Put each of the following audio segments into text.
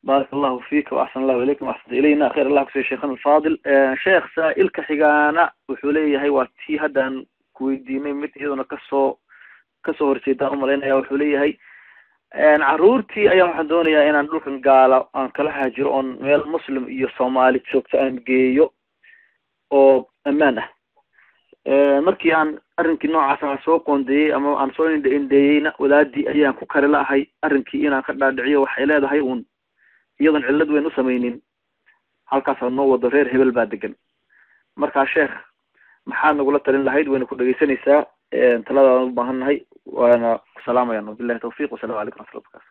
baarak allahu fiika waaxsan allahu ilaykum waaxsanta ilayna khayr allah kusiiya sheekhana alfaadil sheekh saa-ilka xigaana wuxuu leeyahay waa tii haddaan kuweydiinay mid iyaduna kasoo kasoo horjeedaan umalaynaya wuxuu leeyahay caruurtii ayaa waxaan doonayaa inaan dhulkan gaala aan kala haajiro oon meel muslim iyo soomaali joogto aan geeyo oo ammaan ah markii aan arrinkii noocaas aan soo qoondeeyey ama aan soo indha indheeyeyna wadaadii ayaan ku kari la'ahay arrinkii inaan ka dhaadhiciyo waxay leedahay uun iyadoon cillad weyn u samaynin halkaasa noo wado reer hebel baa degan markaa sheekh maxaad nagula talin lahayd wayna ku dhegeysanaysaa taladaadaan u baahan nahay waana ku salaamayaan wabillahi tawfiq wasalamu calaykum raxmatullah barakaatu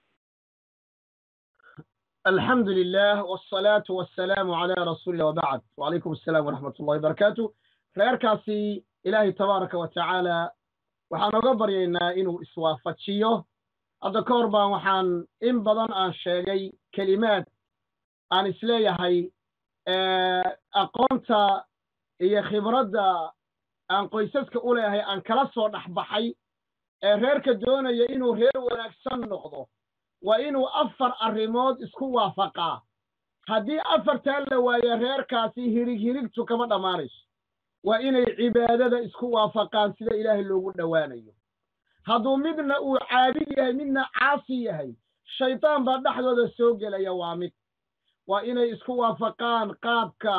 الحمد لله والصلاة والسلام على رسول الله وبعد وعليكم السلام ورحمة الله وبركاته reerkaasi ilaahay tabaaraka wa tacaala waxaan oga baryaynaa inuu iswaafajiyo hadda ka hor baan waxaan in badan aan sheegay kelimaad aan isleeyahay aqoonta iyo khibradda aan qoysaska u leeyahay aan kala soo dhexbaxay ee reerka doonaya inuu reer wanaagsan noqdo waa inuu afar arrimood isku waafaqaa haddii afartaa la waayo reerkaasi hirig hirigtu kama dhammaanayso waa inay cibaadada isku waafaqaan sida ilaahay loogu dhowaanayo hadduu midna uu caabid yahay midna caasi yahay shaydaan baa dhexdooda soo gelaya waa mid waa inay isku waafaqaan qaabka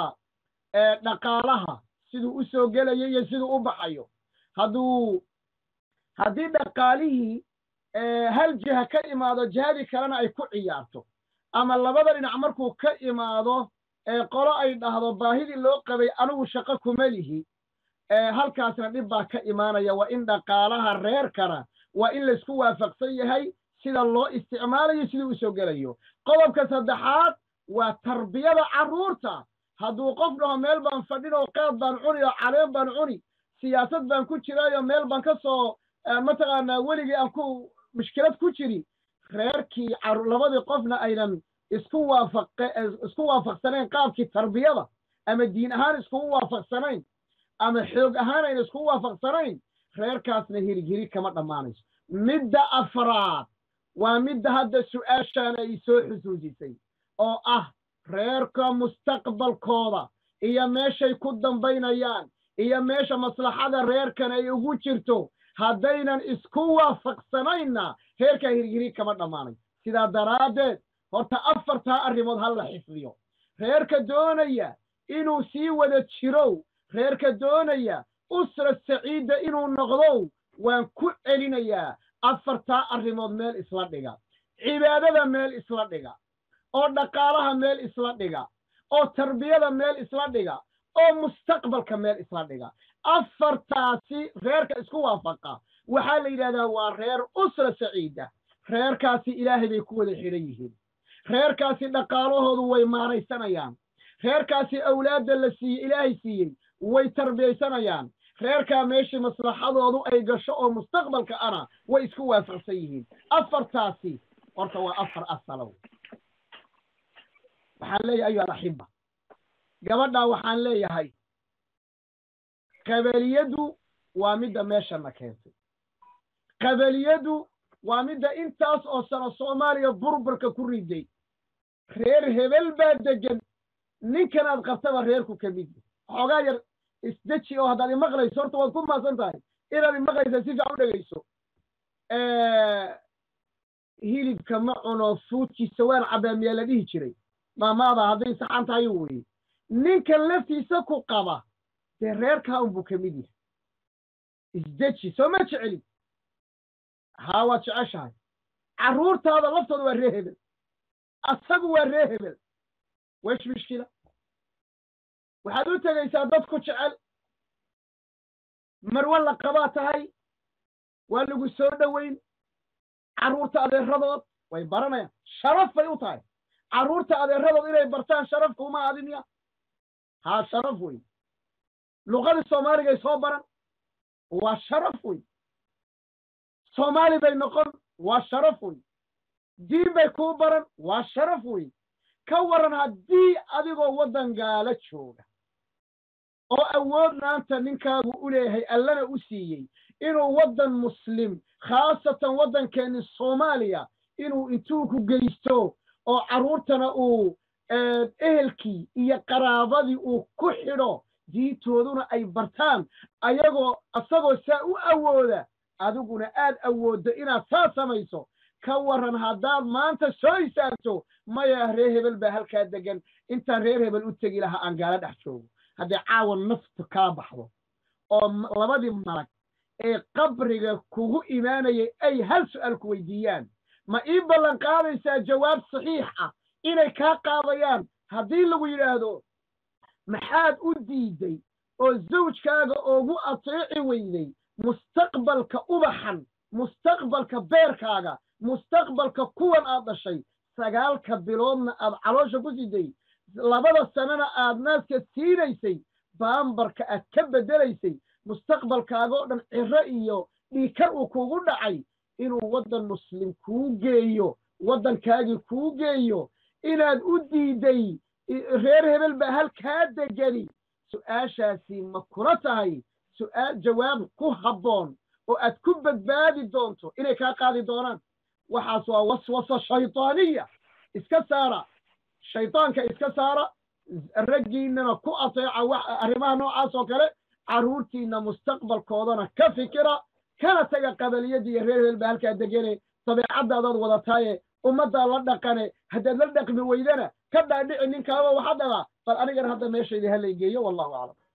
dhaqaalaha siduu u soo gelayo iyo siduu u baxayo hadduu haddii dhaqaalihii hal jiha ka imaado jihadii kalena ay ku ciyaarto ama labada dhinac markuu ka imaado qolo ay dhahdo baahidii loo qabay anigu shaqo kuma lihi halkaasna dhib baa ka imaanaya waa in dhaqaalaha reerkana waa in laysku waafaqsan yahay sida loo isticmaalayo siduu u soo gelayo qodobka saddexaad waa tarbiyada carruurta hadduu qof dhaho meel baan fadhin oo qaad baan cuni oo caleen baan cuni siyaasad baan ku jiraayo meel baan ka soo mataqaanaa weligii aan ku mushkilad ku jiri reerkii labadii qofna aynan isku waafaqe isku waafaqsanayn qaabkii tarbiyada ama diin ahaan iskugu waafaqsanayn ama xoog ahaan ayna iskugu waafaqsanayn reerkaasna hirig hirig kama dhammaanayso midda afraad waa midda hadda su'aashaan ay soo xusuusisay oo ah reerka mustaqbalkooda iyo meeshay ku dambaynayaan iyo meesha maslaxada reerkan ay ugu jirto haddaynan isku waafaqsanaynna reerkaa hirighirig kama dhammaanayo sidaa daraaddeed horta afartaa arrimood ha la xifdiyo reerka doonaya inuu sii wada jirow reerka doonaya usra saciidda inuu noqdow waan ku celinayaa afartaa arrimood meel isla dhiga cibaadada meel isla dhiga oo dhaqaalaha meel isla dhiga oo tarbiyada meel isla dhiga oo mustaqbalka meel isla dhiga afartaasi reerka isku waafaqa waxaa la yidhahdaa waa reer usra saciida reerkaasi ilaahay bay ku wada xidhan yihiin reerkaasi dhaqaalahoodu way maaraysanayaan reerkaasi awlaadda la siiyey ilaahay siiyey way tarbiyaysanayaan reerkaa meeshii maslaxadoodu ay gasho oo mustaqbalka ana way isku waafaqsan yihiin afartaasi horta waa afar asalow waxaan leeyahay ayuha alaxiba gabadhaa waxaan leeyahay qabaliyadu waa midda meeshana keentay qabaliyadu waa midda intaas oo sano soomaaliya burburka ku riday reer hebel baa degan ninkan aad qabtaba reerku ka mid xoogaa yar isdeji oo haddaad imaqlayso horta waad ku maasan tahay inaad imaqlaysa si fiican u dhegayso hilibka ma cuno fuudkiisa waan cabaa miyaa la dhihi jiray maamaada hadday saxan tahay weye ninkan laftiisa ku qaba dee reerkaa unbuu ka mid yahay isdeji soo ma jecelin haa waad jeceshahay carruurtaada laftooda waa ree hebel asagu waa ree hebel wesh mishkila waxaad u tegaysaa dadku jecel marwan la qabaa tahay waa lagu soo dhoweyn carruurta adeeradood way baranayaan sharaf bay u tahay carruurta adeeradood inay bartaan sharafka uma adinya haa sharaf wey luqadii soomaaligay soo baran waa sharaf wey soomaali bay noqon waa sharaf wey diin bay kuu baran waa sharaf wey ka waran haddii adigoo waddan gaala jooga oo awood maanta ninkaagu u leeyahay allana u siiyey inuu waddan muslim khaasatan waddankeenni soomaaliya inuu intuu ku geysto oo carruurtana uu ehelkii iyo qaraabadii uu ku xidho diintooduna ay bartaan ayagoo isagoo saa u awooda adiguna aad awooddo inaad saa samayso ka warran haddaad maanta soo isaagto maya reer hebel baa halkaa degan intaan reer hebel u tegi lahaa aan gaala dhex joogo haddii caawa naftu kala baxdo oo labadii malag ee qabriga kugu imaanayay ay hal su'aal ku weydiiyaan ma ii ballan qaadaysaa jawaab saxiix ah inay kaa qaadayaan haddii lagu yidhaahdo maxaad u diiday oo zawjkaaga oogu ateeci weyday mustaqbalka ubaxan mustaqbalka beerkaaga mustaqbalka kuwan aad dhashay sagaalka biloodna aad caloosha ku siday labada sanana aad naaska siinaysay baambarka aad ka beddelaysay mustaqbalkaaga oo dhan ciro iyo dhiikar uu kugu dhacay inuu waddan muslim kuu geeyo waddankaagii kuu geeyo inaad u diiday reer hebel baa halkaa degani su'aashaasi ma kula tahay su'aal jawaab ku habboon oo aad ku badbaadi doonto inay kaa qaadi doonaan waxaas waa waswasa shaytaaniya iska saara shaydaanka iska saara raggiinnana ku ateeca arrimaha noocaas oo kale carruurtiinna mustaqbalkoodana ka fikira kana taga qabaliyadda iyo reer hebel baa halkaa degane dabeecaddaadaad wadataaye ummaddaa la dhaqane haddaad la dhaqmi weydana ka dhaadhici ninkaaba waxaa dhabaa bal anigana hadda meeshayda ha laygeeyo wallahu aclam